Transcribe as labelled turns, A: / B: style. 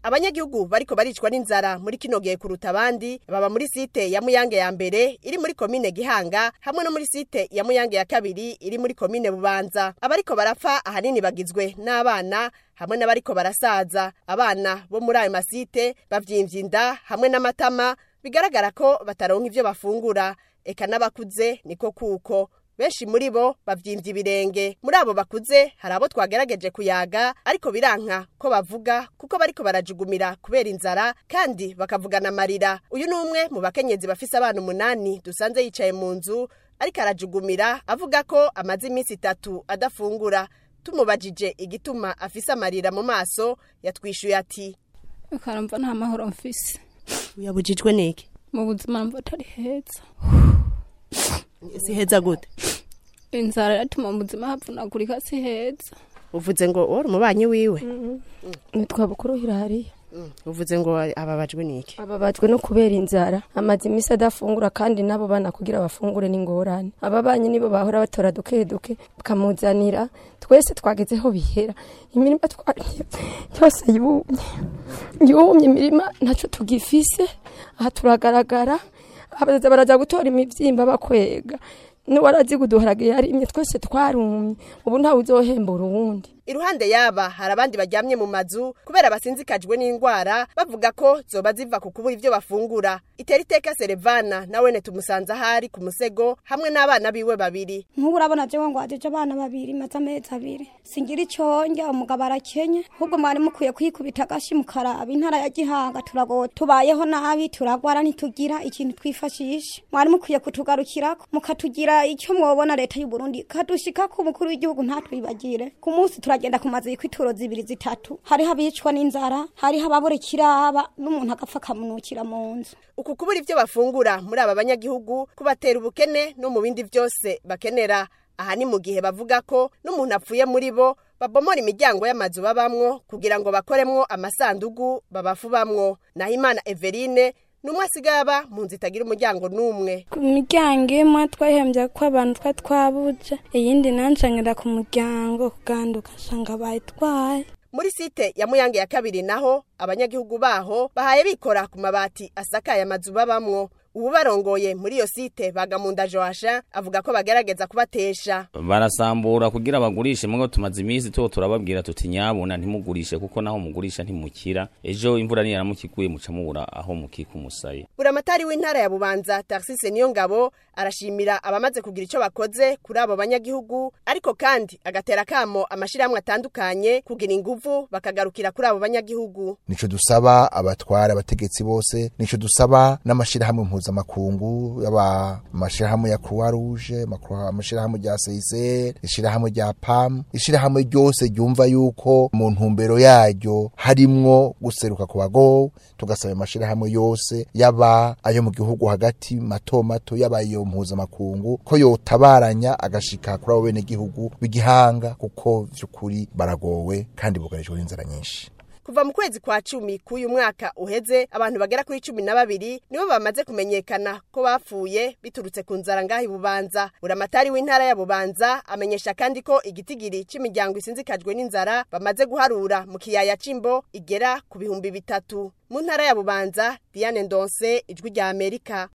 A: abanyagihugu bariko baricwa n'inzara muri kino gihe kuruta abandi baba muri site ya muyange ya mbere iri muri komine gihanga hamwe no muri site ya muyange ya kabiri iri muri komine bubanza abariko barapfa ahanini bagizwe n'abana hamwe n'abariko barasaza abana bo muri ayo masite bavyimvye inda hamwe n'amatama bigaragara ko bataronka ivyo bafungura eka n'abakuze niko kuko benshi muri bo bavyimvye ibirenge muri abo bakuze hari abo twagerageje kuyaga ariko biranka ko bavuga kuko bariko barajugumira kubera inzara kandi bakavugana amarira uyu ni umwe mu bakenyezi bafise abana umunani dusanze yicaye mu nzu ariko arajugumira avuga ko amaze iminsi itatu adafungura tumubajije igituma afise amarira mu maso yatwishuye ati
B: ukaramva nta mahoro mfise
A: uyabujijwe niki
B: mu buzima mva atari heza
A: si heza gute
B: inzara yatuma mu buzima havunagurika si heza
A: uvuze ngo wari umubanyi wiwe
C: nitwa bukuru hirariya
A: uvuze ngo ababajwe niki
C: ababajwe no kubera inzara amaze iminsi adafungura kandi nabo bana kugira bafungure n'ingorane ababanyi nibo bahora batora duke duke bakamuzanira twese twagezeho bihera imirima twariye yose yumye yumye imirima ntacyo tugifise aha turagaragara abaza baraza gutora imibyimba bakwega n'uwarazi kuduharage yarimye twese twarumye ubu ntawe uzohembura uwundi
A: iruhande yaba hari abandi baryamye mu mazu kubera basinzikajwe n'indwara bavuga ko zoba ziva ku kubura ivyo bafungura itera iteka serevana nawene tumusanze ahari ku musego hamwe n'abana biwe babiri
D: nk'ubu urabona jewe ngo ajeje abana babiri maze amezi abiri singira icyo ndya umugabo arakenye ahubwo mwari mukwiye kwikubita agashi mukaraba intara ya gihanga turagowe tubayeho nabi turagwara ntitugira ikintu twifashisha mwari mukwiye kutugarukirako mukatugira icyo mwobona leta y'u Burundi kadushikako umukuru w'igihugu ntatwibagire ku munsi turagenda ku mazu y'ituro zibiri zitatu hariho abicwa n'inzara hariho ababura ikiraba n'umuntu agapfa akamunukira mu nzu
A: uku kubura ivyo bafungura muri aba banyagihugu kubatera ubukene no mu bindi vyose bakenera aha ni mu gihe bavuga ko n'umuntu apfuye muri bo babomora imiryango y'amazu babamwo kugira ngo bakoremwo amasandugu babafubamwo naho imana everine numwe asigaye aba mu nzu itagira umuryango n'umwe
E: ku miryango imwe twahembye ko abantu twa twabuje iyindi nancangira ku muryango kuganduka nsanga bayitwaye
A: muri site ya muyange ya kabiri naho abanyagihugu baho bahaye bikora ku mabati asakaye amazu babamwo ubu barongoye muri iyo site bagamunda joasha avuga ko bagerageza kubatesha
F: barasambura kugira bagurishe mwe tumaze iminsi tuho turababwira tuti nyabuna ntimugurishe kuko naho mugurisha ntimukira ejo imvura niyaramukiguye muca mubura aho mukika umusaye
A: buramatari w'intara ya bubanza taxise niyo ngabo arashimira abamaze kugira icyo bakoze kuri abo banyagihugu ariko kandi agatera kamo amashirahamwe atandukanye kugira inguvu bakagarukira kuri abo banyagihugu
G: nico dusaba abatwara abategetsi bose nico dusaba n'amashirahamwe mpuzamakungu yaba amashirahamwe ya croix rouge amashirahamwe rya CICR ishirahamwe rya PAM ishirahamwe ryose ryumva yuko mu ntumbero yaryo harimwo guseruka ku bagowe tugasaba amashirahamwe yose yaba ayo mu gihugu hagati mato mato yaba iyo mpuzamakungu ko yotabaranya agashika kuri abo bene gihugu b'igihanga kuko vy'ukuri baragowe kandi bugarijwe n'inzara nyinshi
A: kuva mu kwezi kwa cumi k'uyu mwaka uheze abantu bagera kuri cumi na babiri nibo bamaze kumenyekana ko bapfuye biturutse ku nzara ngaho ibubanza buramatari w'intara ya bubanza amenyesha kandi ko igitigiri cy'imiryango isinzikajwe n'inzara bamaze guharura mu kiyaya c'imbo igera ku bihumbi bitatu mu ntara ya bubanza diane ndonse ijwi rya amerika